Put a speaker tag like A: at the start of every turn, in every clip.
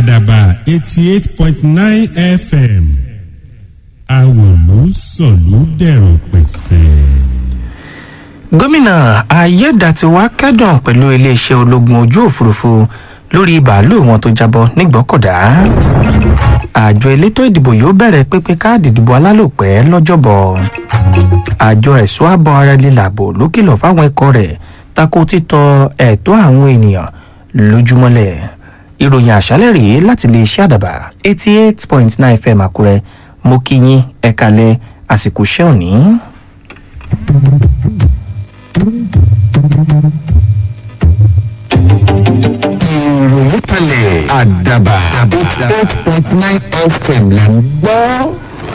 A: àdàbà eighty eight point nine fm àwòlú sọ̀lú dẹ̀rọ̀ pẹ̀sẹ̀.
B: gómìnà ayédàtiwá kẹ́dùn pẹ̀lú iléeṣẹ́ ológun ojú òfurufú lórí bàálù wọn tó jábọ́ nígbọ́kọ̀dá àjọ elétò ìdìbò yóò bẹ̀rẹ̀ pínpín káàdì ìdìbò alálòpẹ́ lọ́jọ́bọ̀ àjọ ẹ̀ṣọ́ àbọ̀ ara lílàbò ló kìlọ̀ fáwọn ikọ̀ rẹ̀ tako títọ ẹ̀tọ́ àwọn ènìyàn lójúmọ́lẹ̀ ìròyìn àṣálẹ̀ rèé láti lè ṣe àdàbà eighty eight point nine fm àkúrẹ́ mo kí yín ẹ̀kalẹ̀ àsìkò iṣẹ́ òní.
C: ìròyìn kalẹ̀ àdàbà eight point nine fm là ń gbọ́.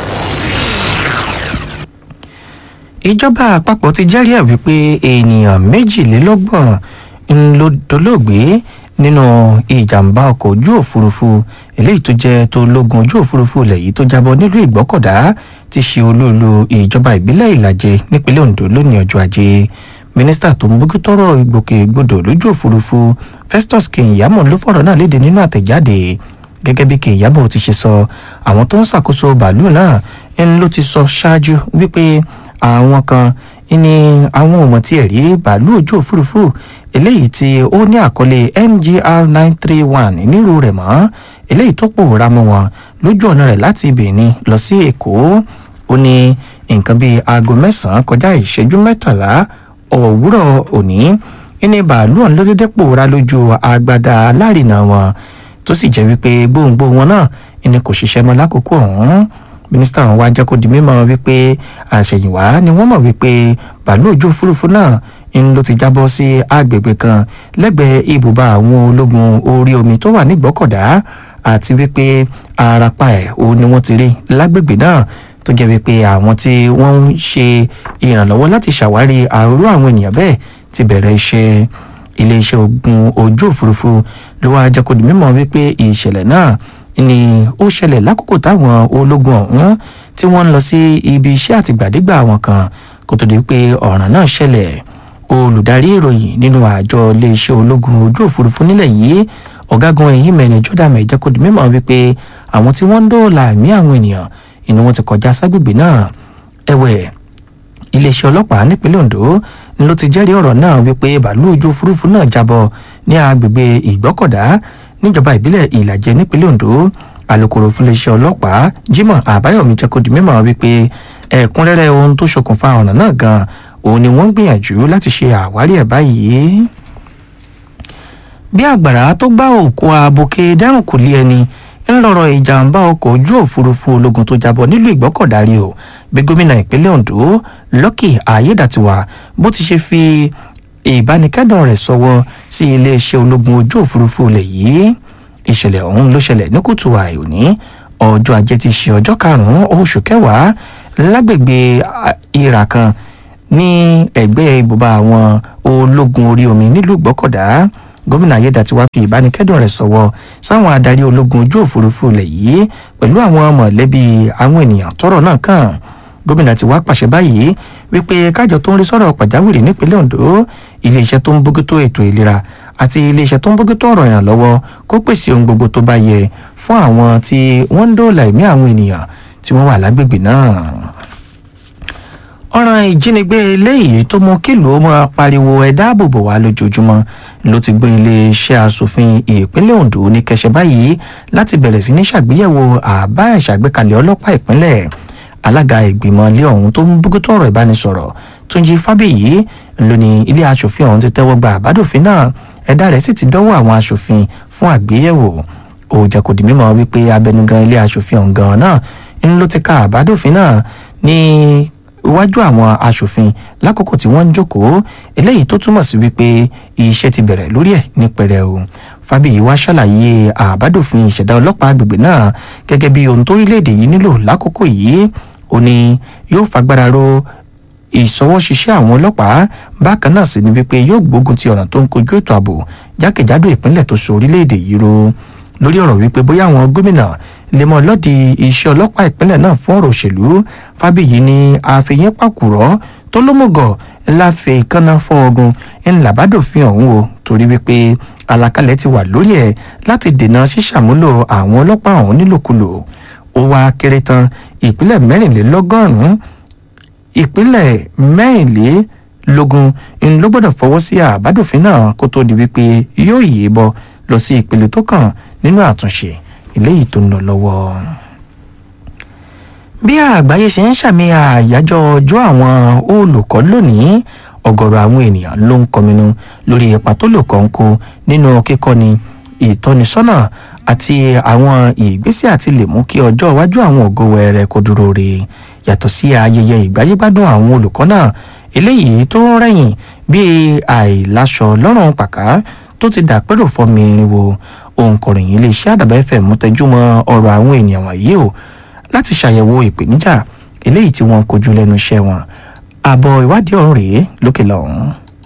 B: ìjọba àpapọ̀ ti jẹ́rìí ẹ̀ wípé ènìyàn méjìlélọ́gbọ̀n ń ló dolóògbé nínú ìjàmbá ọkọ̀ ojú òfurufú eléyìí tó jẹ́ tó lógun ojú òfurufú ilẹ̀ yìí tó jábọ́ nílùú ìgbọ́kọ̀dá ti ṣe olóòlù ìjọba ìbílẹ̀ ìlàjẹ nípínlẹ̀ ondo lónìí ọjọ́ ajé mínísítà tó ń bójútọ́rọ̀ ìgbòkègbodò lójú òfurufú festus keyamo ló fọ̀rọ̀ náà léde nínú àtẹ̀jáde gẹ́gẹ́ bí keyamo ti ṣe sọ àwọn tó ń ṣàkóso bàálù náà ń ló ti sọ ṣáájú wípé àwọn kan ní àwọn ọmọ tí ẹ̀ rí bàálù ojú òfurufú eléyìí tí ó ní àkọlé mgr nine three one nírú rẹ̀ mọ́ eléyìí tó pòórá mọ́ wọn lójú ọ̀nà rẹ̀ láti benin lọ sí èkó ó ní nǹkan bíi aago mẹ́sàn-án kọjá ìṣẹ́jú mẹ́tàlá òwúrọ̀ òní ní bàálù ọ̀hún ló dédé pòórá lójú agbada alárinà wọn tó sì jẹ́ wípé gbóǹgbò wọn náà ní kò ṣiṣẹ́ mọ́ lákòókò ọ̀hún mínísítà wọn wá jẹ́ kó di mímọ́ wípé àṣẹ̀yìnwá ni wọ́n mọ̀ wípé bàálù ojú òfurufú náà ń ló ti jábọ́ sí agbègbè kan lẹ́gbẹ̀ẹ́ ibùba àwọn ológun orí omi tó wà nígbọ́kọ̀dá àti wípé arapa ẹ̀ o ni wọ́n ti rí lágbègbè náà tó jẹ́ wípé àwọn tí wọ́n ń ṣe ìrànlọ́wọ́ láti ṣàwárí àrùn àwọn ènìyàn bẹ́ẹ̀ ti bẹ̀rẹ̀ iṣẹ́ iléeṣẹ́ ogun ojú òfurufú ló wá jẹ́ kó di mímọ́ wípé ìṣẹ̀lẹ̀ náà ni ó ṣẹlẹ̀ lákòókò táwọn ológun ọ̀hún tí wọ́n ń lọ sí ibi iṣẹ́ àtìgbàdégbà àwọn kan kó tó di pé ọ̀ràn náà ṣẹlẹ̀ olùdarí ìròyìn nínú àjọ iléeṣẹ́ ológun ojú òfurufú nílẹ̀ yìí ọ̀gágun ẹ̀yìn mẹ́rin jordan mẹ́jẹ́ kó di mímọ́ wípé àwọn tí wọ́n ń dóòlà ẹ̀mí àwọn ènìyàn ni wọ́n ti kọjá ságbègbè náà ẹ̀wẹ̀ iléeṣẹ́ ọlọ́pàá nípínlẹ̀ ondo ni ló ti jẹ́rìí ọ̀rọ̀ náà wípé bàálù ojú òfurufú náà jábọ̀ ní agbègbè ìgbọ́kọ̀dá níjọba ìbílẹ̀ ìlàjẹ nípínlẹ̀ ondo alūkkóró fún iléeṣẹ́ ọlọ́pàá jimoh àbáyọ̀mí jẹ́ kó di mímọ́ wípé ẹ̀kúnrẹ́rẹ́ ohun tó ṣokùnfà ọ̀nà náà gan òun ni wọ́n ń gbìyànjú láti ṣe àwárí ẹ̀ báyìí. bí àgbàrá tó gbá òkú aboke dẹ́rùn kò lé ẹni ń lọ́rọ̀ ìjàmbá ọkọ̀ ojú òfurufú ológun tó jábọ̀ nílùú ìgbọ́kọ̀dárí o bí gómìnà ìpínlẹ̀ ondo lucky ayédàtiwà bó ti ṣe fi ìbánikẹ́dùn rẹ̀ sọwọ́ sí iléeṣẹ́ ológun ojú òfurufú ilẹ̀ yìí ìṣẹ̀lẹ̀ ọ̀hún ló ṣẹlẹ̀ ní kùtù àìòní ọjọ́ ajé ti ṣe ọjọ́ karùn-ún oṣù kẹwàá lágbègbè ìrà kan ní ẹgbẹ́ ibùba àwọn ológun orí omi nílùú gbọ́kọ̀dá gómìnà ayédàtiwá fi ìbánikẹ́dùn rẹ̀ sọ̀wọ́ sáwọn adarí ológun ojú òfurufú ilẹ̀ yìí pẹ̀lú àwọn mọ̀lẹ́bí àwọn ènìyàn tọ́rọ̀ náà kàn gómìnà ti wá pàṣẹ báyìí wípé kájọ tó ń rí sọ̀rọ̀ pàjáwìrì nípínlẹ̀ ondo iléeṣẹ́ tó ń bójútó ètò ìlera àti iléeṣẹ́ tó ń bójútó ọ̀rọ̀ ìrànlọ́wọ́ kó pèsè ohun gbogbo tó bá yẹ fún àwọn tí wọ́n ń dóòlà ẹ̀mí àwọn ènìyàn tí wọ́n wà lágbègbè náà ọ̀ràn ìjínigbé eléyìí tó mú kílùú máa pariwo ẹ dáàbòbò wá lójoojúmọ́ ló ti gbé iléeṣẹ́ asòfin ìpínlẹ̀ ondo ní kẹsẹ̀ báyìí láti bẹ̀rẹ̀ sí ní ṣàgbéyẹ̀wò àbá ìṣàgbékalẹ̀ ọlọ́pàá ìpínlẹ̀ alága ìgbìmọ̀ ilé ọ̀hún tó ń bójútó ọ̀rọ̀ ìbánisọ̀rọ̀ túnjí fábíyì ló ní ilé asòfin ọ̀hún ti tẹ́wọ́ gba àbádòfin náà ẹ̀dá rẹ̀ sì ti dọ́wọ́ àwọn asòfin fún àgbéyẹ̀wò ó jẹ́ kó di mímọ́ wípé abẹnugan ilé asòfin ọ̀hún gan náà ń ló ti ka àbádòfin náà ní iwájú àwọn asòfin lákòókò tí wọ́n ń jókòó eléyìí tó túmọ̀ sí wípé iṣẹ́ ti bẹ̀rẹ̀ lórí ẹ̀ ní pẹrẹ o fábíyì wá ṣàlàyé àbádòfin ìṣẹ̀dá ọlọ́pàá agbègbè náà gẹ́gẹ́ bí ohun torílẹ̀-èdè yìí nílò lákòókò yìí ó ní yóò fagbára ro ìṣọwọ́ṣiṣẹ́ àwọn ọlọ́pàá bákan náà sì ni wípé yóò gbógun ti ọ̀nà tó ń kojú ètò ààbò jákèjádò ìpínlẹ̀ tó so orílẹ̀-èdè yìí ro lórí ọ̀rọ̀ wípé bóyá àwọn gómìnà lè mọ lọ́ọ̀dì iṣẹ́ ọlọ́pàá ìpínlẹ̀ náà fún ọ̀rọ̀ òṣèlú fábíyì ní àfihàn pàkúrọ̀ tó lómùgọ̀ láfẹ̀ ìkànnà fọ́ ogun ńlá bá dòfin ọ̀hún o torí wípé àlàkalẹ̀ ti wà lórí ẹ̀ láti dènà ṣíṣàmúlò àwọn ọlọ́pàá ọ̀hún nílòkulò ó wá kéré tán ìpínlẹ̀ mẹ́rìnlélọ́gọ́rùn-ún ìpínlẹ̀ mẹ́rìnlélógún ń ló gbọ́dọ̀ fọwọ́ sí àbádòfin náà kó tó di wípé yóò yé bọ́ lọ sí ìpele tó kàn nínú àtúnṣe eléyìí tó ń lọ lọ́wọ́ bí àgbáyé ṣe ń ṣàmì àyájọ́ ọjọ́ àwọn olùkọ́ lónìí ọ̀gọ̀rọ̀ àwọn ènìyàn ló ń kọminú lórí ipa tó lò kàn kó nínú kíkọ́ni ìtọ́nisọ́nà àti àwọn ìgbésẹ̀ àti lè mú kí ọjọ́ iwájú àwọn ògo wẹrẹ kó dúró re yàtọ̀ sí ayẹyẹ ìgbáyégbádùn àwọn olùkọ́ náà eléyìí tó ń rẹ̀yìn bíi àìláṣọ lọ́rùn pàká tó ti dàpẹ́rò fọ́mi irinwó òǹkọ̀ròyìn iléeṣẹ́ àdàbà fm tẹjúmọ́ ọ̀rọ̀ àwọn ènìyàn wọ̀nyí o láti ṣàyẹ̀wò ìpèníjà eléyìí tí wọ́n ń kojú lẹ́nu iṣẹ́ wọn àbọ̀ ìwádìí ọ̀hún rèé lókè lọ́hùn.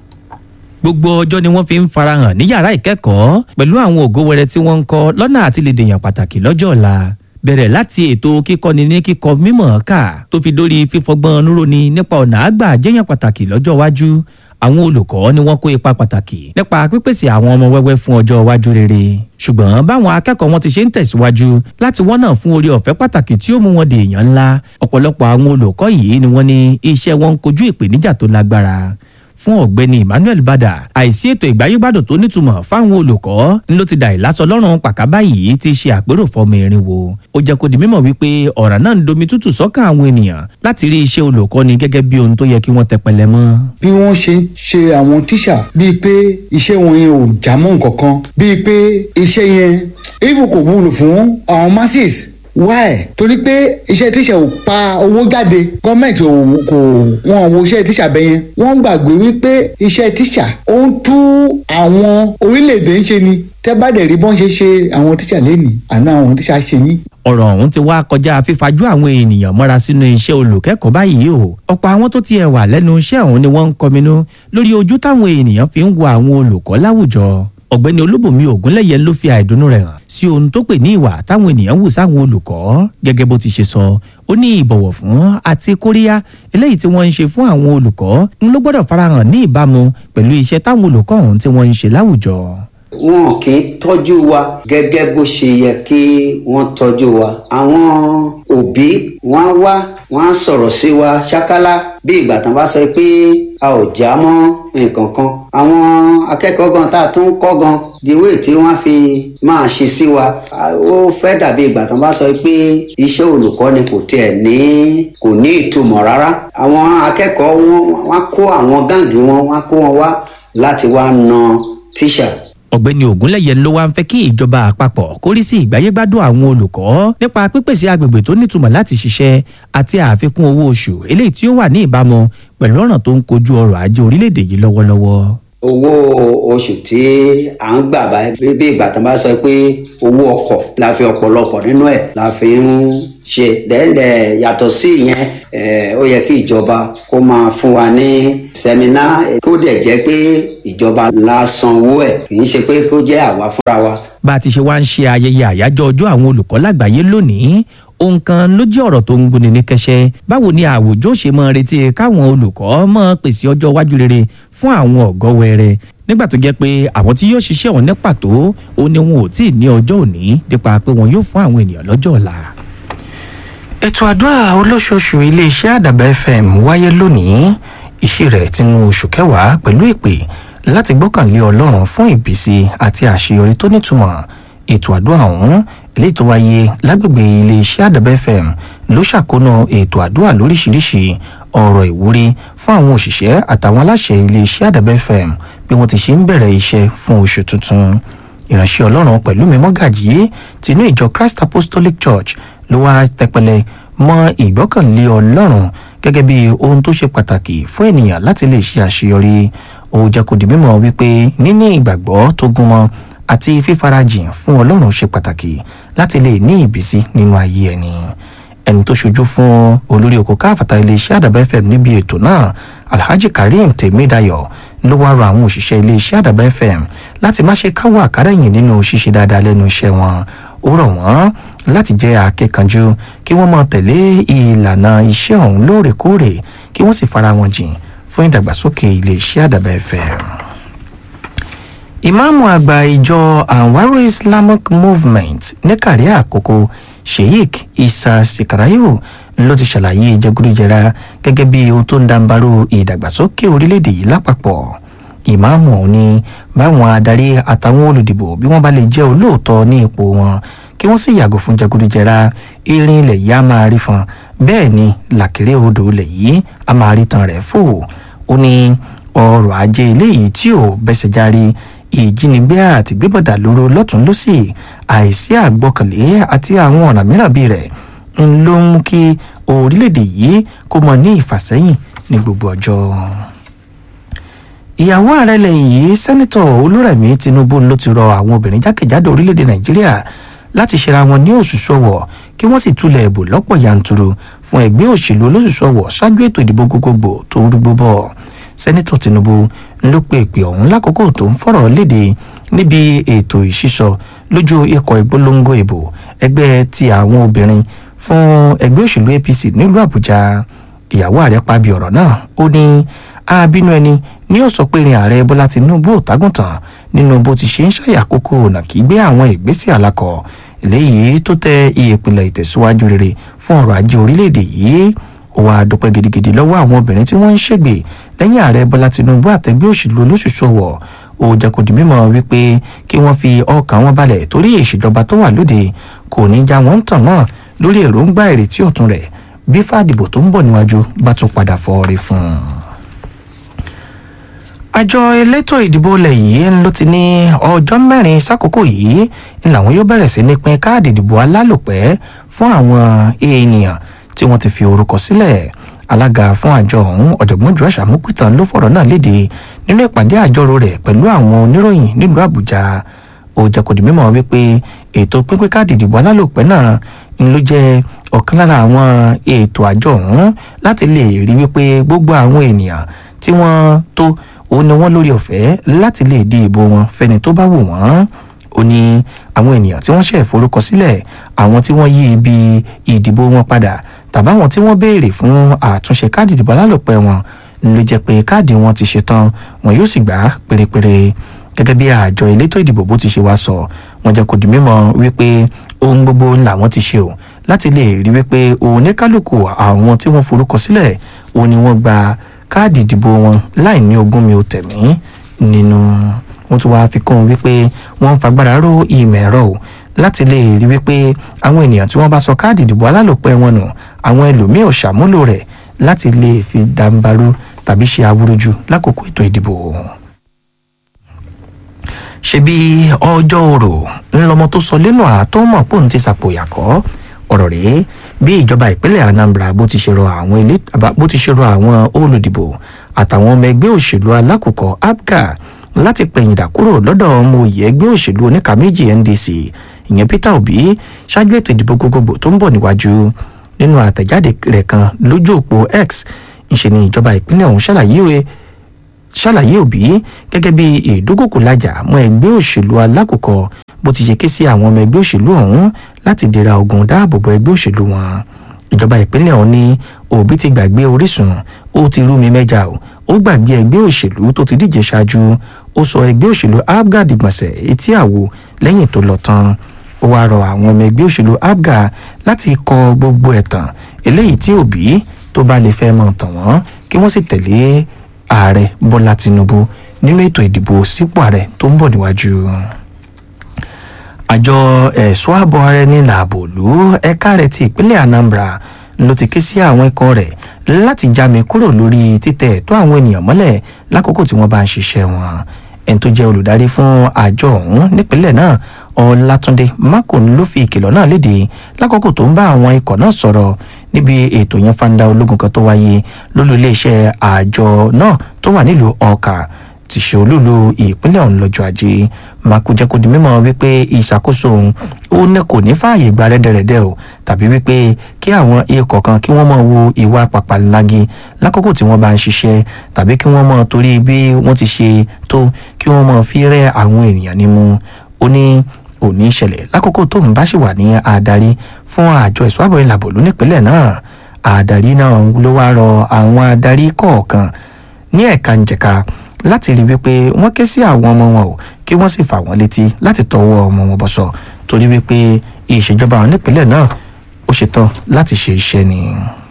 D: gbogbo ọjọ́ ni wọ́n fi ń farahàn ní yàrá ìkẹ́kọ̀ọ́ pẹ̀lú àwọn ògo wẹrẹ tí wọ́n ń kọ́ lọ́nà àti lè dèèyàn pàtàkì lọ́jọ́ ọ̀la bẹ̀rẹ̀ láti ètò kíkọ́ni ní kíkọ́ mímọ̀ ká tó fi dórí fífọgbọ́n níròní nípa ọ̀nà àgbà jẹ́yàn pàtàkì lọ́jọ́ iwájú àwọn olùkọ́ ni wọ́n kó ipa pàtàkì nípa pípèsè àwọn ọmọ wẹ́wẹ́ fún ọjọ́ iwájú rere ṣùgbọ́n báwọn akẹ́kọ̀ọ́ wọn ti ṣe ń tẹ̀síwájú láti wọ́nà fún orí ọ̀fẹ́ pàtàkì tí ó mú wọn di èèyàn ńlá ọ̀pọ̀lọpọ̀ àwọn olùkọ́ yìí ni wọ́n ní iṣẹ́ wọn ń kojú ìpèníjà tó lágbára fún ọ̀gbẹ́ni emmanuel bada àìsí ètò ìgbáyégbádùn tó nítumọ̀ fáwọn olùkọ́ ń ló ti dà ìlàsọ lọ́rùn pàkábá yìí ti ṣe àpérò fọmọ irinwó ó jẹ́ kó di mímọ̀ wípé ọ̀ràn náà ń domi tútù sọ́kàn àwọn ènìyàn láti rí iṣẹ́ olùkọ́ni gẹ́gẹ́ bí ohun tó yẹ kí wọ́n tẹpẹlẹ mọ́.
E: bí wọ́n ṣe ń ṣe àwọn tíṣà bíi pé iṣẹ́ wọn yẹn ò já mọ́ nǹkan kan bíi pé iṣẹ́ yẹn even kò wúlò fún àwọn masses why torí pé iṣẹ́ tíṣà ò pa owó jáde gọ́ọ̀mẹ̀ntì ò kò wọ́n wo iṣẹ́ tíṣà bẹ́ẹ̀ yẹn wọ́n gbàgbé wípé iṣẹ́ tíṣà ó ń tú àwọn orílẹ̀-èdè ń ṣe ni tẹ́ bá dẹ̀ rí bọ́n ṣe ṣe àwọn tíṣà lẹ́nìí àná àwọn tíṣà ṣe yín
D: ọ̀rọ̀ ọ̀hún ti wá kọjá fífajú àwọn ènìyàn mọ́ra sínú iṣẹ́ olùkẹ́kọ̀ọ́ báyìí o ọ̀pọ̀ àwọn tó tiẹ̀ wà lẹ́nu iṣẹ́ ọ̀hún ni wọ́n ń kọminú lórí ojú táwọn ènìyàn fi ń wo àwọn olùkọ́ láwùjọ ọ̀gbẹ́ni olúbùnmi ògúnlẹ̀yẹ ló fi àìdùnnú rẹ̀ hàn sí ohun tó pè ní ìwà táwọn ènìyàn wù sáwọn olùkọ́ gẹ́gẹ́ bó ti ṣe sọ ó ní ìbọ̀wọ̀ fún àti kóríyá eléyìí tí wọ́n ń ṣe fún àwọn olùkọ́ ń ló gbọ́dọ̀ farahàn ní ìbámu pẹ̀lú iṣẹ́ táwọn olùkọ́ ọ̀hún tí wọ́n ń ṣe láwùjọ
F: wọn kì í tọ́jú wa gẹ́gẹ́ bó ṣe yẹ kí wọ́n tọ́jú wa. àwọn òbí wọn á wá wọn á sọ̀rọ̀ sí wa ṣákálá bí ìgbà tán bá sọ pé a ò já mọ́ nǹkan kan. àwọn akẹ́kọ̀ọ́ gan tá a tún kọ́ gan diwé tí wọ́n fi máa ṣe sí wa ó fẹ́ dàbí ìgbà tán bá sọ pé iṣẹ́ olùkọ́ ni kò tiẹ̀ ní kò ní ìtumọ̀ rárá. àwọn akẹ́kọ̀ọ́ wọn kó àwọn gáǹgì wọn wọn kó wọn wá láti wá na tíṣà
D: ọ̀gbẹ́ni ògúnlẹ̀yẹ ló wá ń fẹ́ kí ìjọba àpapọ̀ kórí sí ìgbáyégbádùn àwọn olùkọ́ nípa pípèsè agbègbè tó nítumọ̀ láti ṣiṣẹ́ àti àfikún owó oṣù eléyìí tí ó wà ní ìbámu pẹ̀lú ọ̀ràn tó ń kojú ọrọ̀ ajé orílẹ̀-èdè yìí lọ́wọ́lọ́wọ́.
F: owó oṣù tí à ń gbà báyìí bí ìgbà tó bá sọ pé owó ọkọ̀ la fi ọ̀pọ̀lọpọ̀ nínú ẹ̀ la fi ń ṣe dẹ́ndẹ̀ yàtọ̀ sí ìyẹn ó yẹ kí ìjọba kó máa fún wa ní sẹ́mínà kó dẹ̀ jẹ́ pé ìjọba la sanwó ẹ̀ kì í ṣe pé kó jẹ́ àwa fúnra wa.
D: bá a ti ṣe wá ń ṣe ayẹyẹ àyájọ́ ọjọ́ àwọn olùkọ́ lágbàáyé lónìí ohun kan ló jẹ́ ọ̀rọ̀ tó ń gbóni ní kẹsẹ́ báwo ni àwùjọ ṣe máa retí káwọn olùkọ́ máa pèsè ọjọ́ iwájú rere fún àwọn ọ̀gọ́ wẹrẹ nígbà tó jẹ́ pé àwọn tí yóò ṣiṣẹ́ ọ̀hún ní pàtó ó ní wọn ò tí ì ní ọjọ́ òní nípa pé wọn yóò fún àwọn ènìyàn lọ́jọ́ ọ̀la
B: ètò àdúrà olóṣooṣù iléeṣẹ́ àdàbà fm wáyé lónìí ìṣí rẹ̀ tinú oṣù kẹwàá pẹ̀lú ìpè láti gbọ́kànlé ọlọ́run fún ìbísí àti àṣeyọrí tó nítumọ̀ ètò àdúrà ọ̀hún eléyìí tó wáyé lágbègbè iléeṣẹ́ àdàbà fm ló ṣàkóná ètò àdúrà lóríṣiríṣi ọ̀rọ̀ ìwúrí fún àwọn òṣìṣẹ́ àtàwọn aláṣẹ iléeṣẹ́ àdàbà fm bí wọ́n ti ṣe ń bẹ̀rẹ̀ iṣẹ́ fún oṣù tuntun ìránṣẹ́ ọlọ́run pẹ̀lú mi mọ́gàjì tinú ìjọ christ apostolic church ló wá tẹpẹlẹ mọ ìgbọ́kànlé ọlọ́run gẹ́gẹ́ bí ohun tó ṣe pàtàkì fún ènìyàn láti lè ṣe àṣeyọrí ó jẹ́ kó di mímọ̀ wípé níní ìgbàgbọ́ tó gúnmọ́ àti fífarajìn fún ọlọ́run ṣe pàtàkì láti lè ní ìbísí nínú ayé ẹni ẹni tó ṣojú fún olórí oko káfàtà iléeṣẹ́ àdàbà fm níbi ètò náà alhaji kareem tèmídayọ̀ ló wá rọ àwọn òṣìṣẹ́ iléeṣẹ́ àdàbà fm láti má ṣe káwọ́ àkárẹ̀yìn nínú ṣíṣe dáadáa lẹ́nu iṣẹ́ wọn ó rọ̀ wọ́n láti jẹ́ akẹ́kànjú kí wọ́n máa tẹ̀lé ìlànà iṣẹ́ ọ̀hún lóòrèkóòrè kí wọ́n sì fara wọn jìn fún ìdàgbàsókè iléeṣẹ́ àdàbà fm ìmáàmù àgbà ìjọ anwaru islamic movement ní kàrí àkókò sheikh isa sikarayo ló ti ṣàlàyé jẹgúdújẹra gẹ́gẹ́ bí ohun tó ń dàǹbarú ìdàgbàsókè orílẹ̀-èdè yìí lápapọ̀ ìmáàmù ọ̀hún ni báwọn adarí àtàwọn olùdìbò bí wọ́n bá lè jẹ́ olóòótọ́ ní ipò wọn kí wọ́n sì yàgò fún jẹgúdújẹra irin ilẹ̀ yìí á máa rí fan bẹ́ẹ̀ ni làkèrè odò ilẹ̀ yìí á máa rí tan rẹ̀ fò ó ní ọrọ̀ ajé eléyìí tí ò bẹ́sẹ̀ járe ìjínigbé àti gbébọ̀dà lóró lọ́tún lọ́sì àìsí àgbọ́kànlé àti àwọn ọ̀nà mìíràn bíi rẹ̀ ń ló ń mú kí orílẹ̀-èdè yìí kó mọ ní ìfàsẹ́yìn ní gbogbo ọjọ́ ìyàwó ààrẹ lẹ́yìn yìí sẹ́nitọ̀ olúrẹ̀mí tinubu ló ti rọ àwọn obìnrin jákèjádò orílẹ̀-èdè nàìjíríà láti ṣera wọn ní òṣùṣù ọwọ̀ kí wọ́n sì túlẹ̀ ẹ̀bù lọ́pọ̀ yanturu fún ẹgbẹ́ òṣèlú olóṣùṣù ọwọ̀ ṣáájú ètò ìdìbò gbogbogbò tó ń rúgbó bọ̀ sẹ́nitọ̀ tinubu ló pe ìpè ọ̀hún lákòókò tó ń fọ̀rọ̀ léde níbi ètò ìṣísọ lójú ikọ̀ ìpolongo ìbò ẹgbẹ́ ti àwọn obìnrin fún ẹgbẹ́ òṣèlú apc nílùú àbújá ìyàwó ààrẹ pabi ọ̀rọ̀ náà ó ní abínú ẹni ní ó sọ pé ìrìn ààrẹ bọ́lá tinubu ò tágùntàn nínú bó ti ṣe ń ṣàyàkókò ọ̀nà kí gbé àwọn ìgbésẹ̀ alákọ̀ eléyìí tó tẹ ìpìlẹ̀ ìtẹ̀síwájú rere fún ọrọ̀ ajé orílẹ̀-èdè yìí ó wàá dúpẹ́ gidigidi lọ́wọ́ àwọn obìnrin tí wọ́n ń ṣègbè lẹ́yìn ààrẹ bọ́lá tinubu àtẹgbẹ́ òṣèlú olóṣùṣù ọ̀wọ̀ ó jẹ́ kó di mímọ̀ wípé kí wọ́n fi ọkàn wọn balẹ̀ torí ìṣèjọba tó wà lóde kò ní já wọn tàn mọ́ lórí èròǹgbà ìrètí ọ̀tun rẹ̀ bí fàdìbò tó ń bọ̀ níwájú bá tún padà fọ́ọ̀rẹ́ fún un àjọ elétò ìdìbò ilẹ̀ yìí ló ti ní ọjọ́ mẹ́rin sákòókò yìí ni làwọn yóò bẹ̀rẹ̀ sí ní pín káàdì ìdìbò alálòpẹ́ fún àwọn èèyàn tí wọ́n ti fi orúkọ sílẹ̀ alága fún àjọ ọ̀hún ọ̀jọ̀gbọ́n joash amupitan ló fọ̀rọ̀ náà léde nínú ìpàdé àjọrò rẹ̀ pẹ̀lú àwọn oníròyìn nílùú àbújá ó jẹ́ kó di mímọ̀ wípé ètò pínpín káàdì ìdìbò alálòpẹ́ náà ń ló jẹ́ ọ̀kan lára àwọn ètò àjọ ọ̀hún láti lè rí wípé gbogbo àwọn ènìyàn tí wọ́n tó òun ni wọ́n lórí ọ̀fẹ́ láti lè di ìbò wọn fẹ́ni tó bá wù wọ́n ó ní àwọn ènìyàn tí wọ́n ṣẹ̀ forúkọ sílẹ̀ àwọn tí wọ́n yí ibi ìdìbò wọn padà tàbáwọn tí wọ́n béèrè fún àtúnṣe káàdì ìdìbò alálòpẹ́ wọn ló jẹ́ pé káàdì wọn ti ṣetán wọn yóò sì gbà á pérépéré gẹ́gẹ́ bí àjọ elétò ìdìbò bó ti ṣe wá sọ wọn jẹ́ kó di mímọ̀ wípé ohun gbogbo làwọn ti ṣe o láti lè rí wípé oníkálukú àwọn tí wọ́n forúkọ sílẹ̀ òun ni wọ́n gba káàdì ìdìbò wọn láì ní ogún mi ò tẹ̀mí nínú wọn tún wáá fi kún un wípé wọ́n ń fagbára ró ìmọ̀ ẹ̀rọ o láti lè rí wípé àwọn ènìyàn tí wọ́n bá sọ káàdì ìdìbò alálòpẹ́ wọn nù àwọn ẹlòmíì ò ṣàmúlò rẹ̀ láti lè fi dàǹbarú tàbí ṣe awúrúju lákòókò ètò ìdìbò ṣebí ọjọ́ orò ńlọmọ tó sọ lẹ́nu àtọ́mọ̀ pòun ti sàpòyàkọ́ ọ̀rọ̀ rèé bí ìjọba ìpínlẹ̀ anambra bó ti ṣe rọ àwọn ilé bó ti ṣe rọ àwọn olùdìbò àtàwọn ọmọ ẹgbẹ́ òṣèlú alákòókò apga láti pẹ̀yìndà kúrò lọ́dọ̀ ọmọ òye ẹgbẹ́ òṣèlú oníkà méjì ndc ìyẹn peter obi ṣáájú ètò ìdìbò gbogbogbò tó ń bọ̀ níwájú nínú àtẹ̀jáde rẹ̀ kan lójú òpó x ìṣe ni ìjọba ìpínlẹ̀ ọ̀hún ṣàlàyé ṣàlàyé òbí gẹ́gẹ́ bí ìdúkòkòlájà mọ́ ẹgbẹ́ òṣèlú alákòókò bó ti ṣe ké sí àwọn ọmọ ẹgbẹ́ òṣèlú ọ̀hún láti dira ogun dáàbòbò ẹgbẹ́ òṣèlú wọn ìjọba ìpínlẹ̀ ọ̀hún ní òbí ti gbàgbé orísun ó ti rú mi mẹ́ja o ó gbàgbé ẹgbẹ́ òṣèlú tó ti díje ṣáájú ó sọ ẹgbẹ́ òṣèlú abga dìgbọ̀nsẹ̀ etí àwo lẹ́yìn tó lọ tán ó wáá rọ àwọn ọmọ ẹgbẹ́ òṣèlú abga láti kọ gbogbo ẹ̀tàn eléyìí tí òbí tó bá lè fẹ́ mọ̀ tàn wọ́n kí wọ́n sì tẹ̀lé ààrẹ bọ́lá tinubu nínú ètò ìdìbò sípò ààrẹ tó ń bọ̀ níwájú àjọ ẹ̀ṣọ́ ààbò ara ẹni làbò lù ẹ̀ka rẹ̀ ti ìpínlẹ̀ anambra ló ti ké sí àwọn ikọ̀ rẹ̀ láti jáme kúrò lórí títẹ̀ ẹ̀tọ́ àwọn ènìyàn mọ́lẹ̀ lákòókò tí wọ́n bá ń ṣiṣẹ́ wọn ẹni tó jẹ́ olùdarí fún àjọ ọ̀hún nípínlẹ̀ náà ọlátúndé mákòn ló fi ìkìlọ̀ náà léde lákòókò tó ń bá àwọn ikọ̀ náà sọ̀rọ̀ níbi ètò yẹn fanda ológun kan tó wáyé lólú iléeṣẹ́ àjọ náà tó wà nílùú ọkà ti ṣe olúlu ìpínlẹ̀ ọ̀hún lọ́jọ́ ajé makujẹ́kù di mímọ́ wípé ìṣàkóso òun ó ní kò ní fààyè gba rẹ́dẹ̀rẹ́dẹ́ o tàbí wípé kí àwọn ikọ̀ kan kí wọ́n mọ̀ wo ìwà pàpàlági lákòókò tí wọ́n bá ń ṣiṣẹ́ tàbí kí wọ́n mọ̀ torí bí wọ́n ti ṣe tó kí wọ́n mọ̀ fi rẹ́ àwọn ènìyàn nímú ó ní kò ní ṣẹlẹ̀ lákòókò tó ń bá sì wà ní adarí fún àjọ ẹ̀ṣọ́ àbọ̀rẹ́ làbòlú nípínlẹ̀ náà adarí náà ló wá rọ àwọn adarí kọ̀ọ̀kan ní ẹ̀ka ǹjẹ̀ka láti rí wípé wọ́n ké sí àwọn ọmọ wọn o kí wọ́n sì fà wọ́n létí láti tọwọ́ ọmọ wọn bọ̀sọ̀ torí wípé ìṣèjọba àwọn nípínlẹ̀ náà ó ṣetán láti ṣe iṣẹ́ ni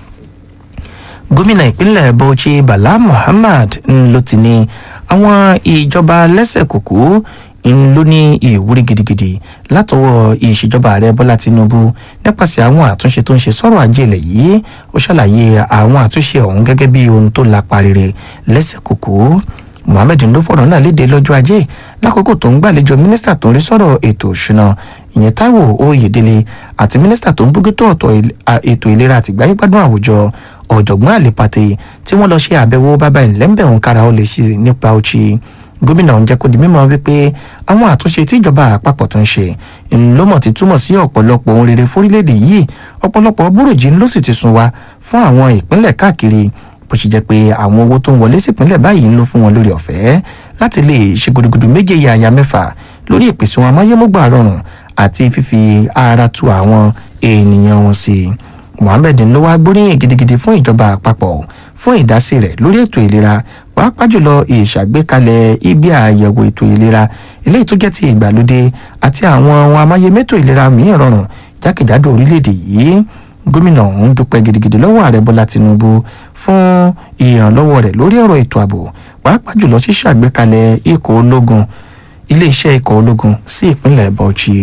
B: gómìnà ìpínlẹ̀ bauchi bala muhammad ló ti ní àwọn ìjọba lẹ́sẹ̀ kùkú ń ló ní ìwúrí gidigidi látọwọ́ ìṣèjọba ààrẹ bọ́lá tinubu nípasẹ̀ àwọn àtúnṣe tó ń ṣe sọ́rọ̀ ajé ilẹ̀ yìí ó ṣàlàyé àwọn àtúnṣe ọ̀hún gẹ́gẹ́ bí ohun tó lapa rere lẹ́sẹ̀ kùkú mohammed ló fọ̀rọ̀ náà léde lọ́jọ́ ajé lákòókò tó ń gbàlejò mínísítà tó ń rí sọ̀rọ̀ ètò òṣùnà ìyẹn taiwo oyèdélé àti mínísítà tó ń bójútó ọ̀tọ̀ ètò ìlera àtìgbáyégbádùn àwùjọ ọ̀jọ̀gbọ́n àlèpàtẹ tí wọ́n lọ ṣe àbẹ̀wò bàbá ìlẹ́ńbẹ̀ òun kára ó lè ṣe nípa ọtí gómìnà ń jẹ́ kó di mímọ́ wípé àwọn àtúnṣe tí ìjọba àpapọ̀ tó ń ṣe ńlọmọ ti túmọ̀ sí ọ̀pọ̀lọpọ̀ ohun rere fórílẹ̀-èdè yìí ọ̀pọ̀lọpọ̀ búròjì ló sì ti sún wa fún àwọn ìpínlẹ̀ káàkiri bó ṣe jẹ́ pé àwọn owó tó ń wọlé sípínlẹ̀ báyìí ń lò fún wọn lórí ọ̀fẹ́ láti lè ṣe gudugudu méje yàyà mẹ́fà lórí ìpèsè wọn amáyémọ́gbà rọrùn àti fífi ara tu àwọn ènìyàn wọn sí i mohammed ló wá gbóríyìn gidigidi fún ìjọba àpapọ̀ fún ìdásí rẹ̀ lórí ètò ìlera pàápàá jùlọ ìṣàgbékalẹ̀ ibi àyẹ̀wò ètò ìlera eléyìí tó jẹ́ ti ìgbàlódé àti àwọn ohun amáyémẹ́tò ìlera mìíràn rọrùn jákèjádò orílẹ̀-èdè yìí gómìnà ọ̀hún dúpẹ́ gidigidi lọ́wọ́ ààrẹ bọ́lá tinubu fún ìrànlọ́wọ́ rẹ̀ lórí ọ̀rọ̀ ètò ààbò pàápàá jùlọ ṣíṣàgbékalẹ̀ ikọ̀ ológun iléeṣẹ́ ikọ̀ ológun sí ìpínlẹ̀ bauchi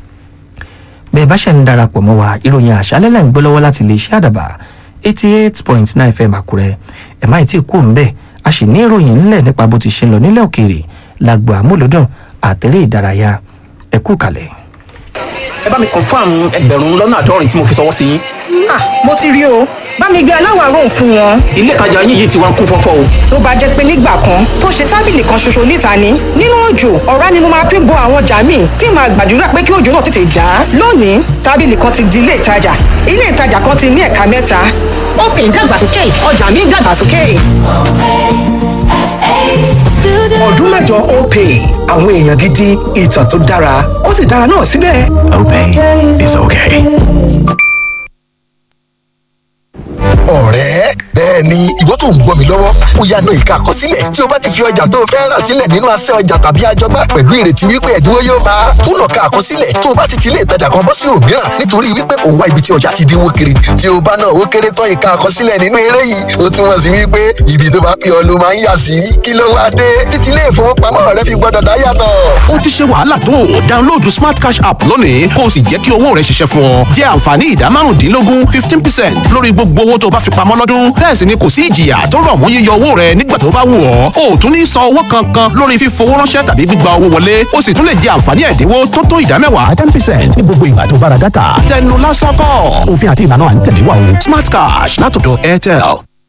B: bẹ́ẹ̀ bá ṣe ń darapọ̀ mọ́ wa ìròyìn àṣálẹ́ lẹ́ ń gbọ́ lọ́wọ́ láti iléeṣẹ́ àdàbà eighty eight point nine fm àkúrẹ́ ẹ̀ má ì tí ì kú ń bẹ̀ a sì ní ìròyìn ńlẹ̀ nípa bó ti ṣe ń lọ nílẹ̀ òkèèrè lágbo àmúlòdùn àtẹ̀lé ìdárayá ẹ kú kalẹ̀.
G: ẹ bá mi confam ẹgbẹ̀rún lọ́nà àádọ́rin tí mo fi ṣọwọ́ sí yín.
H: ah mo ti rí o bá mi gbé aláwàárò fún wọn.
G: ilé ìtajà yín yìí ti wá ń kún fọ́fọ́ o.
H: tó bá jẹ́ pé nígbà kan tó ṣe tábìlì kan ṣoṣo níta ni nínú òjò ọ̀rá ni mo máa fi bo àwọn ọjà míì tí màá gbàdúrà pé kí òjò náà tètè dá. lónìí tábìlì kan ti di ilé ìtajà ilé ìtajà kan ti ní ẹ̀ka mẹ́ta. open dàgbàsókè ọjà mi dàgbàsókè.
I: ọdún mẹ́jọ opay àwọn èèyàn gidi ìtàn tó dára ó sì dára náà síbẹ̀.
C: Opay is okay.
J: ọ̀rẹ́ bẹ́ẹ̀ ni ìwọ tó ń gbọ́ mi lọ́wọ́ ó yá na ìka àkọsílẹ̀ tí o bá ti fi ọjà tó o fẹ́ rà sílẹ̀ nínú asẹ́ ọjà tàbí àjọgbá pẹ̀lú ìrètí wípé ẹ̀dínwó yóò bá a tún nà ká àkọsílẹ̀ tó o bá ti ti ilé ìtajà kan bọ́ sí òmíràn nítorí wípé òun wá ibi tí ọjà ti dínwó kiri tí o bá náà ó kéré tán ìka àkọsílẹ̀ nínú eré yìí ó túmọ̀ sí wípé ibi tó bá pè ọ́ ló máa ń yà sí kí ló wá dé títí ilé ìfowópamọ́ rẹ fi gbọ́dọ̀ dá yàtọ̀.
K: ó ti ṣe wàhálà tó o download smart cash app lónìí kó o sì jẹ́ kí owó rẹ ṣiṣẹ́ fún ọ jẹ́ àǹfààní ìdá márùndínlógún fifteen percent lórí gbogbo owó tó o bá fi pamọ́ lọ́dún bẹ́ẹ̀ sì ni kò sí ìjìyà tó rọ̀ mọ́ yíyọ owó rẹ nígbà tó bá wù ọ́ o ò tún ní san owó kankan lórí fífowó ránṣẹ́ tàbí gbígba owó wọlé o sì tún lè jẹ àǹfààní ẹ̀dínwó tó tó ìdá mẹ́wàá ten percent ní gbogbo ìgbà tó bá ra dátà tẹnu lásán kọ́ òfin àti ìlànà à ń tẹ̀lé wa o smart cash látọ̀dọ̀ airtel.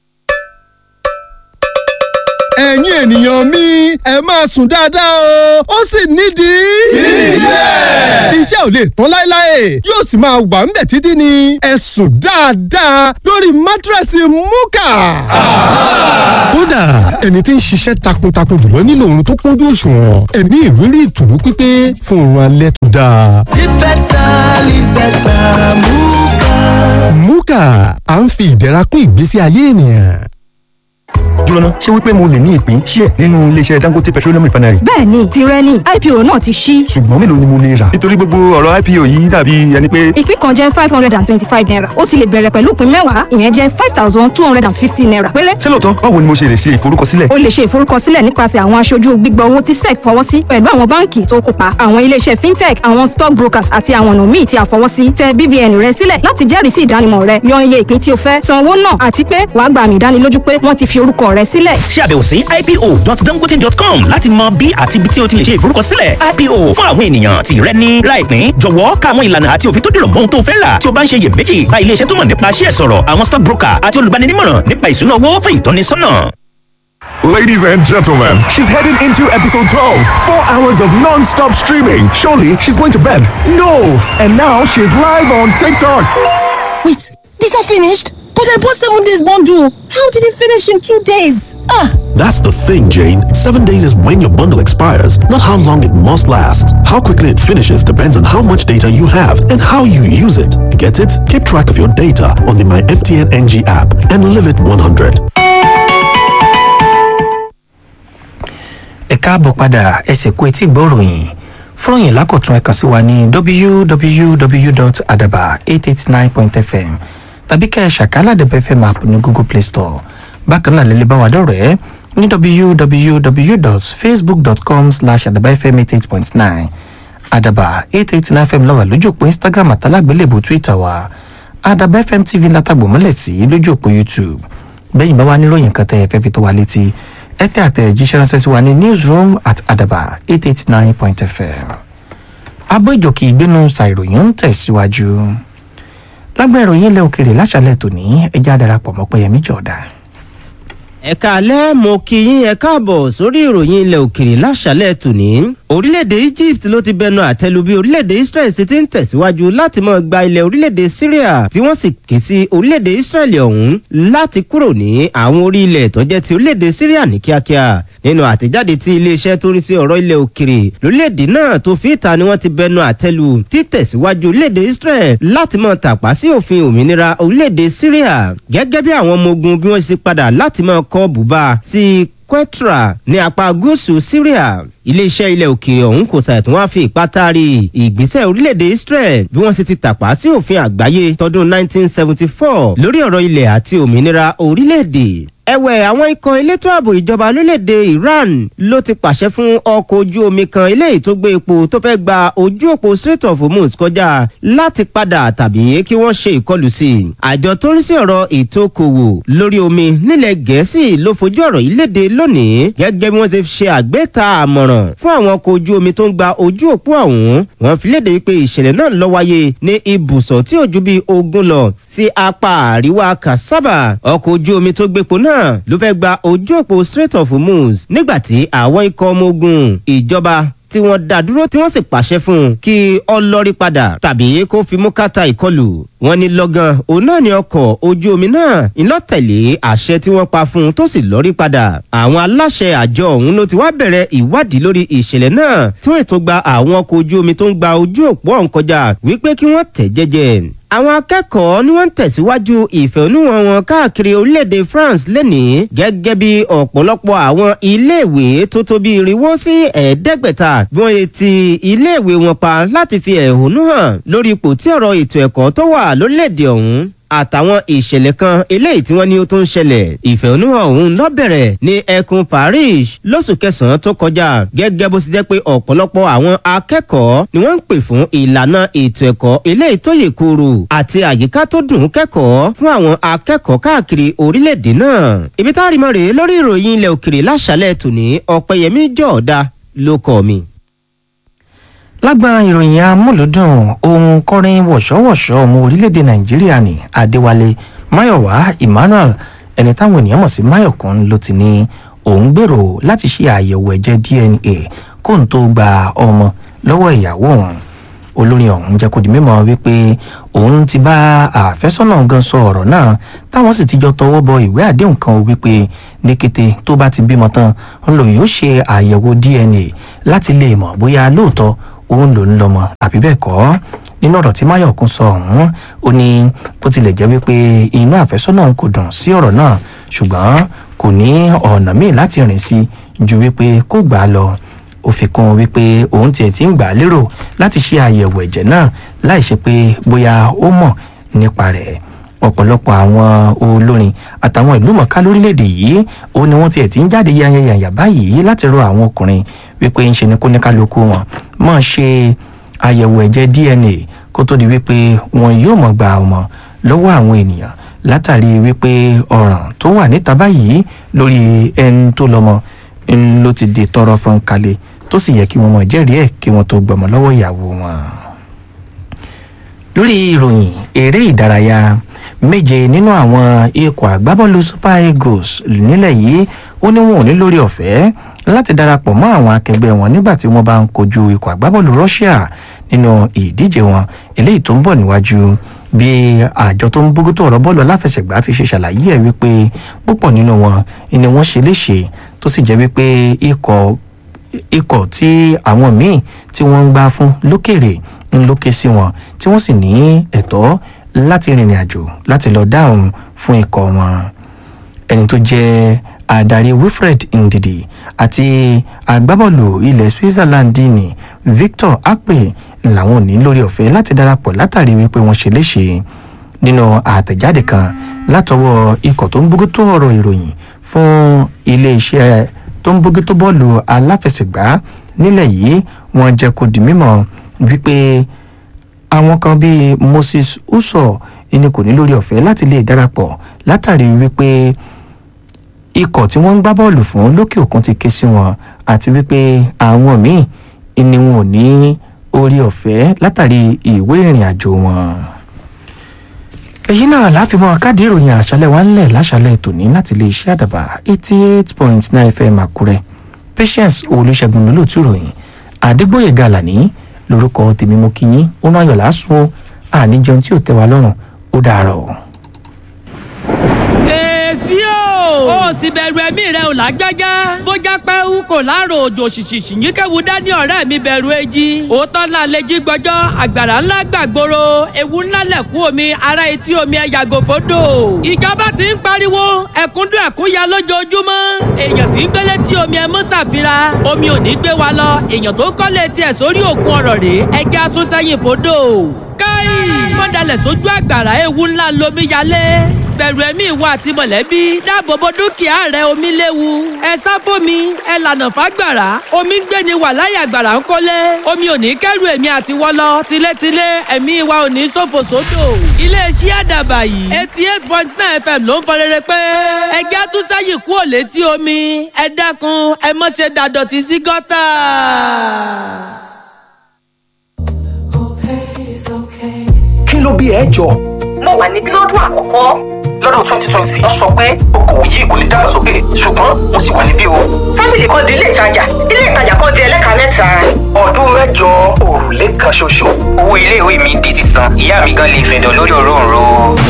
L: ẹ̀yin ènìyàn mi ẹ máa sùn dáadáa o ó sì nídìí. ilé. iṣẹ́ ò lè tán láéláé yóò sì máa wà ń bẹ̀ títí ni ẹ sùn dáadáa lórí mátírẹ́sì múkà. kódà ẹni tí ń ṣiṣẹ́ takuntakun jùlọ nílò oorun tó kúnjú òṣùwọ̀n ẹ ní ìrírí ìtùnú pípé fún oorun alẹ́ tó dáa.
M: Live better, live better, Muka.
L: múkà à ń fi ìdẹ̀ra kún ìgbésí ayé ènìyàn
N: dúróná ṣé wípé mo lè ní ìpín ṣíẹ̀ nínú iléeṣẹ́ dangote petroleum refinery.
O: bẹ́ẹ̀ni tirẹ̀ ni ipo náà ti ṣí.
N: ṣùgbọ́n mélòó ni mo lè rà. nítorí gbogbo ọ̀rọ̀ ipo yìí dàbí ẹni pé.
O: ìpín kan jẹ́ five hundred and twenty-five naira ó sì lè bẹ̀rẹ̀ pẹ̀lú ìpín mẹ́wàá ìyẹn jẹ́ five thousand two hundred and fifty naira péré.
N: ṣé lóòótọ́ báwo ni mo ṣe lè ṣe ìforúkọsílẹ̀.
O: o lè ṣe ìforúkọsílẹ̀ nípasẹ̀ àwọn aṣojú gbígbà owó tí sec fọwọ́ sí pẹ̀lú àwọn báǹkì tó kópa àwọn iléeṣẹ́ fintech àwọn stock brokers àti àwọn ọ̀nà míì tí a fọwọ́ sí tẹ BVN rẹ sílẹ̀ láti jẹ́rìí sí ìdánimọ̀ rẹ yan iye ìpín tí o fẹ́ san owó náà àti pé wàá gba àmì ìdánilójú pé wọ́n ti fi orúkọ rẹ sílẹ̀.
P: ṣe àbẹ̀wò sí ipo.dangote.com láti mọ bí àti ibi tí o ti lè ṣe ìforúkọsílẹ̀ ipo fún àwọn ènìyàn tí rẹ ní láìpín jọ̀wọ́ ká àwọn ìlànà àti òfin tó dìrọ̀ mọ́ ohun tó fẹ́ rà tí o bá ń ṣe iyèméjì bá ilé iṣẹ́ tó mọ̀ nípa ṣíẹ̀ sọ̀rọ̀ àwọn stock broker àti olùbáninímọ̀ràn nípa ìṣúná owó fún ìtọ́nisọ́nà.
Q: Ladies and gentlemen, she's heading into episode 12. Four hours of non stop streaming. Surely she's going to bed. No! And now she's live on TikTok.
R: Wait, these are finished? But I bought seven days bundle. How did it finish in two days? Ah!
K: That's the thing, Jane. Seven days is when your bundle expires, not how long it must last. How quickly it finishes depends on how much data you have and how you use it. Get it? Keep track of your data on the My MTN NG app and live it 100.
B: ẹ káàbọ̀ padà ẹsẹ̀ kú etí gbọ́ròyìn fúròyìn lákọ̀tún ẹ̀kan sí wa ní www.adaba889.fm tàbí kẹ́ ẹ̀ ṣàkálàdẹ̀bẹ̀ fm app ní google play store bákan náà lẹ́lẹ́ bá wa dọ̀rẹ́ ní www.facebook.com slash adabafm88.9 adaba 889 fm lọ́wọ́ lójú òpó instagram àtàlágbélébù twitter wa adaba fm tv látàgbò mọ́lẹ̀ sí lójú òpó youtube bẹ́yìn bá wa níròyìn kan tẹ́ ẹ fẹ́ fi tó wa létí ẹ tẹ́ àtẹ̀jíṣẹ́ ránṣẹ́ sí wa ní newsroom at adaba 889.fm abọ́ ìjòkì ìgbénu ṣàìròyìn ń tẹ̀síwájú lágbẹ́ ìròyìn ilẹ̀ òkèrè láṣàlẹ̀ tòní ẹjẹ́ àdarapọ̀ mọ́ pẹ́yẹmí jọ̀ọ́dá.
S: ẹ̀ka alẹ́ mo kí yín ẹ káàbọ̀ sórí ìròyìn ilẹ̀ òkèrè láṣàlẹ̀ tòní. orílẹ̀-èdè egypt ló ti bẹnu àtẹ́lu bí orílẹ̀-èdè israel ṣe ti ń tẹ̀síwájú láti máa gba ilẹ̀ orílẹ̀-èdè syria tí wọ́n sì ké sí orílẹ̀-èdè israel ọ̀hún láti kúrò ní àwọn orí ilẹ̀ tó jẹ́ ti orílẹ̀-èdè syria ní kíákíá nínú àtẹ̀jáde tí iléeṣẹ́ tó rí sí ọ̀rọ̀ ilẹ̀ òkèrè lórílẹ̀-èdè náà tó fi ìta ni wọ́n ti bẹnu àtẹ́lu títẹ̀síwájú orílẹ̀-èdè israel láti máa tàpá sí òfin òmìnira orílẹ̀-èdè syria gẹ́gẹ́ bí àwọn ọmọ ogun bí wọ́n ṣe padà láti máa kọ́ bùbá sí quetra ní apá gúúsù syria iléeṣẹ́ ilẹ̀ òkèèrè ọ̀hún kò ṣàìtún wá fi ìpátárì ìgbésẹ̀ orílẹ̀-èdè israel bí wọ́n ṣe ti tàpá sí òfin àgbáyé tọdún 1974 lórí ọ̀rọ̀ ilẹ̀ àti òmìnira orílẹ̀-èdè ẹ̀wẹ̀ àwọn ikọ̀ elétò ààbò ìjọba lórílẹ̀‐èdè iran ló ti pàṣẹ fún ọkọ̀ ojú omi kan eléyìí tó gbé epo tó fẹ́ gba ojú òpó strait of hormuz kọjá láti padà tàbí kí wọ́n ṣe ìkọlù sí i. àjọ tó ń sí ọ̀rọ̀ ètò okòwò lórí omi nílẹ̀ gẹ̀ẹ́sì ló fojú ọ̀rọ̀ yìí léde lónìí gẹ́gẹ́ bí wọ́n ṣe ṣe àgbéta àmọ̀ràn fún àwọn ọkọ̀ ojú omi tó ń gba ojú òpó ọ̀hún wọ́n fi léde wípé ìṣẹ̀lẹ̀ náà lọ wáyé ní ibùsọ̀ tí ò ju bíi ogún lọ sí apá àríwá kasaba ọkọ̀ ojú omi tó gbépo náà náà ló fẹ́ gba ojú òpó strait of hormuz nígbàtí àwọn ikọ̀ ọmọ ogun ìjọba tí wọ́n dá dúró tí wọ́n sì pàṣẹ fún un kí ọlọ́rí padà tàbí kó fi mú kàtà ìkọlù wọn ní lọ́gán òun náà ni ọkọ̀ ojú omi náà ìlọ́tẹ̀lé àṣẹ tí wọ́n pa fún un tó sì lọ́rí padà àwọn aláṣẹ àjọ ọ̀hún ló ti wá bẹ̀rẹ̀ ìwádìí lórí ìṣẹ̀lẹ̀ náà tí wọ́n ètò gba àwọn ọkọ̀ ojú omi tó ń gba ojú òpó ọ̀hún kọjá wípé kí wọ́n tẹ̀ jẹ́jẹ́ àwọn akẹ́kọ̀ọ́ ni wọ́n ń tẹ̀síwájú ìfẹ̀hónúhàn wọn káàkiri orílẹ̀-èdè france lẹ́nìí gẹ́gẹ́ bí ọ̀pọ̀lọpọ̀ àwọn iléèwé tó tó bí irinwó sí ẹ̀ẹ́dẹ́gbẹ̀ta bí wọ́n ti iléèwé wọn pa láti fi ẹ̀hónú hàn lórí ipò tí ọ̀rọ̀ ètò ẹ̀kọ́ tó wà lórílẹ̀-èdè ọ̀hún àtàwọn ìṣẹ̀lẹ̀ kan eléyìí tí wọ́n ní ó tó ń ṣẹlẹ̀ ìfẹ̀hónúhàn ọ̀hún lọ́bẹ̀rẹ̀ ní ẹkùn paris lóṣù kẹsàn-án tó kọjá gẹ́gẹ́ bó ti jẹ́ pé ọ̀pọ̀lọpọ̀ àwọn akẹ́kọ̀ọ́ ni wọ́n ń pè fún ìlànà ètò ẹ̀kọ́ eléyìí tó yè kooro àti àyíká tó dùn kẹ́kọ̀ọ́ fún àwọn akẹ́kọ̀ọ́ káàkiri orílẹ̀-èdè náà ibi tá a rí mọ́ rèé lórí ìròyìn ilẹ̀ òkèrè láṣálẹ̀ tòní ọ̀pẹ̀yẹmí jọ̀ọ́dá ló kọ́ mi
B: lágbà ìròyìn amúlùdùn ohun kọrin wọ̀ṣọ́wọ̀ṣọ́ ọmọ orílẹ̀-èdè nàìjíríà ní adéwálé máyọ̀wá emmanuel ẹni táwọn ènìyàn mọ̀ sí máyọ̀kún ló ti ní òun gbèrò láti ṣe àyẹ̀wò ẹ̀jẹ̀ dna kóun tó gba ọmọ lọ́wọ́ ìyàwó òun olórin ọ̀hún jẹ́ kó di mímọ́ wípé òun ti bá àfẹ́sọ́nà gan sọ ọ̀rọ̀ náà táwọn sì ti jọ tọwọ́ bọ ìwé àdéhùn kan wípé ní kété tó bá ti bímọ tán ń lò yóò ṣe àyẹ̀wò dna láti lè mọ̀ bóyá lóòótọ́ òun ló ń lọmọ àbí bẹ́ẹ̀ kọ́ nínú ọ̀rọ̀ tí máyọ̀kún sọ ọ̀hún ó ní bó tilẹ̀ jẹ́ wípé inú àfẹ́sọ́nà kò dùn sí ọ̀rọ̀ náà ṣùgbọ́n kò ní ọ̀nà míì láti rìn sí ju wípé kó gbà á lọ ó fi kún wípé òun tiẹ̀ ti ń gbà á lérò láti ṣe àyẹ̀wò ẹ̀jẹ̀ náà láì ṣe pé bóyá ó mọ̀ nípa rẹ̀ ọ̀pọ̀lọpọ̀ àwọn olórin àtàwọn ìlú mọ̀ká lórílẹ̀‐èdè yìí ó ní wọ́n tiẹ̀ ti ń jáde yanyanyanya báyìí láti rọ àwọn ọkùnrin wípé ń ṣe ni kó ní kálukú wọn mọ̀ ṣe àyẹ̀wò ẹ̀jẹ̀ dna kó tó di wípé wọn yóò mọ̀ gba ọmọ lọ́wọ́ àwọn ènìyàn látàrí wípé ọ̀ràn tó wà níta báyìí lórí ẹni tó lọ́mọ ń ló ti di tọrọ fún kalẹ̀ tó sì yẹ kí wọ́n mọ̀ jẹ́rìí ẹ̀ kí wọ́n tó gbọmọ lọ́wọ́ ìyàwó wọn. lórí ìròyìn eré ìdárayá méje nínú àwọn ikọ̀ àgbábọ́ọ̀lù super eagles nílẹ̀ yìí ó ní wọn ò ní lórí ọ̀fẹ́ láti darapọ̀ mọ́ àwọn akẹgbẹ́ wọn nígbà tí wọ́n bá ń kojú ikọ̀ àgbábọ́ọ̀lù russia nínú ìdíje wọn eléyìí tó ń bọ̀ níwájú bí àjọ tó ń bójútó ọ̀rọ̀ bọ́ọ̀lù aláfẹsẹ̀gbá ti ṣe ṣàlàyé ẹ̀ wípé púpọ̀ nínú wọn ni wọ́n ṣe léṣe tó sì jẹ́ wípé ikọ̀ ikọ̀ tí àwọn míì tí wọ́n ń gbá fún lókèrè ń lókè sí wọn tí wọ́n sì ní ẹ̀tọ́ láti rìnrìn àjò láti lọ dáhùn fún ikọ̀ wọn ẹni tó jẹ́ adarí wilfred ndidi àti agbábọ́ọ̀lù ilẹ̀ switzerland ní victor akpe làwọn ò ní lórí ọ̀fẹ́ láti darapọ̀ látàrí wípé wọ́n ṣe léṣe nínú àtẹ̀jáde kan látọwọ́ ikọ̀ tó ń bójútó ọ̀rọ̀ ìròyìn fún iléeṣẹ́ tó ń bójútó bọ́ọ̀lù aláfẹsẹ̀gbá nílẹ̀ yìí wọ́n jẹ́ kó di mímọ́ wípé àwọn kan bíi moses uso ẹni kò ní lórí ọ̀fẹ́ láti lè darapọ̀ látàrí wípé ikọ̀ tí wọ́n ń gbá bọ́ọ̀lù fún lókè òkun ti ké sí wọn àti wípé àwọn míì ni wọn ò ní orí ọ̀fẹ́ látàrí ìwé ìrìn àjò wọn èyí náà láfimọ́ káàdì ìròyìn àṣálẹ̀ wa ńlẹ̀ láṣálẹ̀ tòní láti lè ṣe àdàbà eighty eight point nine fm àkúrẹ́ patience olùṣègùn lólùtú ìròyìn àdégbòye gàlàní lórúkọ tèmi mo kí yín ó náà yọ̀ lásùn ó àníjẹun tí ò tẹ́ wa lọ́rùn ó dàárọ̀ o.
T: èsì o ó sì bẹ̀rù ẹ̀mí rẹ̀ ò lágbájá bó já pẹ́hù kò láàrò òjò ṣìṣìṣì yín kẹ́wu dání ọ̀rẹ́ mi bẹ̀rù èjì òótọ́ náà lè jí gbọ́jọ́ àgbàrá ńlá gbàgbóró ewu ńlá lẹ̀kún omi ara etí omi ẹ̀ yàgò fódò ìjọba ti ń pariwo ẹ̀kúndùn ẹ̀kúnya lójoojúmọ́ èèyàn tí ń gbélé tí omi ẹ̀ mú ṣàfihàn omi ò ní gbé wa lọ èèyàn tó kọ́lé tiẹ̀ sórí òkun ọ̀rọ̀ rèé ẹja tún sẹ́yìn fódò káì mọ́dàlẹ̀ sójú àgbàrá ewu ńlá lomi yalé bẹ̀rù ẹ̀mí ìwọ àti mọ̀lẹ́bí dáàbòbò dúkìá rẹ omi léwu ẹ sá fómi ẹ lànà fágbàrá omi ń gbé ni wà láyé àgbàrá ń kólé omi ò ní kẹ́rù èmi àti wọ́lọ́ tilétilé ẹ̀mí wa ò ní ṣòfò sódò iléeṣẹ́ àdàbà yìí eighty eight point nine fm ló ń fọ rere pé ẹjẹ́ àtúnṣáyì kú ò létí omi ẹ dákun ẹ mọ̀ ṣe dàdọ̀tí sí gọ́tà.
I: kí ló bí ẹ jọ.
G: mo wà ní bílọ́dún àkọ́kọ́ lọ́dún twenty twenty wọ́n sọ pé okòwò yìí kò lè dàgbàsókè ṣùgbọ́n mo sì wà níbí o.
H: fámìlì kan di ilé ìtajà ilé ìtajà kan di ẹlẹ́ka mẹ́ta.
G: ọdún mẹ́jọ òrùlé kan ṣoṣo. owó iléèwé mi di sísan ìyá mi gan lè fẹ̀dọ̀ lórí òróǹro.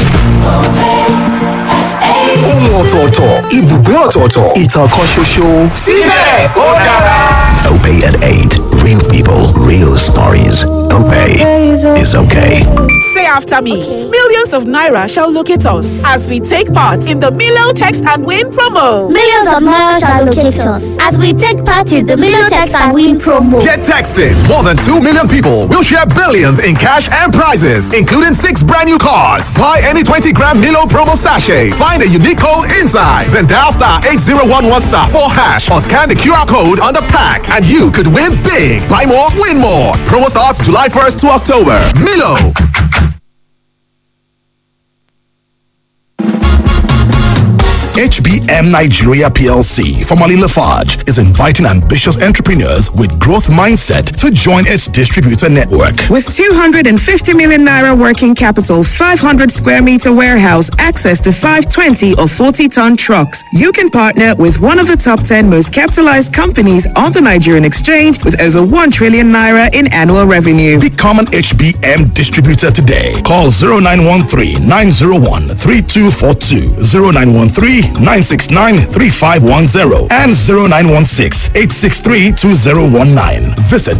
I: ohun ọ̀tọ̀ọ̀tọ̀ ibùgbé ọ̀tọ̀ọ̀tọ̀ ìtàn kan ṣoṣo.
G: síbẹ̀ ó dára.
U: Opay at 8. Real people, real stories. Opay is okay.
V: Say after me. Millions of Naira shall locate us as we take part in the Milo Text and Win promo.
W: Millions of Naira shall locate us as we take part in the Milo Text and Win promo.
Q: Get texting. More than 2 million people will share billions in cash and prizes, including six brand new cars. Buy any 20 gram Milo promo sachet. Find a unique code inside. Then dial star 8011 star 4 hash or scan the QR code on the pack and you could win big. Buy more, win more. Promo starts July 1st to October. Milo.
X: HBM Nigeria PLC, formerly Lafarge, is inviting ambitious entrepreneurs with growth mindset to join its distributor network.
V: With 250 million naira working capital, 500 square meter warehouse, access to 520 or 40 ton trucks, you can partner with one of the top 10 most capitalized companies on the Nigerian exchange with over 1 trillion naira in annual revenue.
X: Become an HBM distributor today. Call 0913 901 3242, 0913 969 3510, and 0916 863 2019. Visit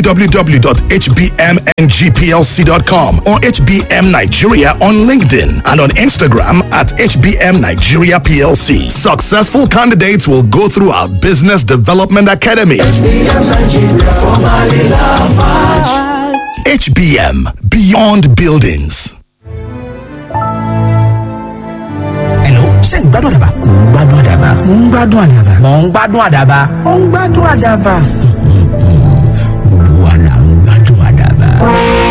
X: www.hbmngplc.com or HBM Nigeria on LinkedIn and on Instagram at HBM Nigeria PLC. Successful candidates will go through our Business Development Academy.
M: HBM Nigeria, formerly Lafarge.
X: HBM Beyond Buildings.
I: Hello, ṣé ń gbádùn àdàbà? Mò ń gbádùn àdàbà. Mò ń gbádùn àdàbà. Mò ń gbádùn àdàbà. Mò ń gbádùn àdàbà. Gbogbo wa là ń gbádùn àdàbà.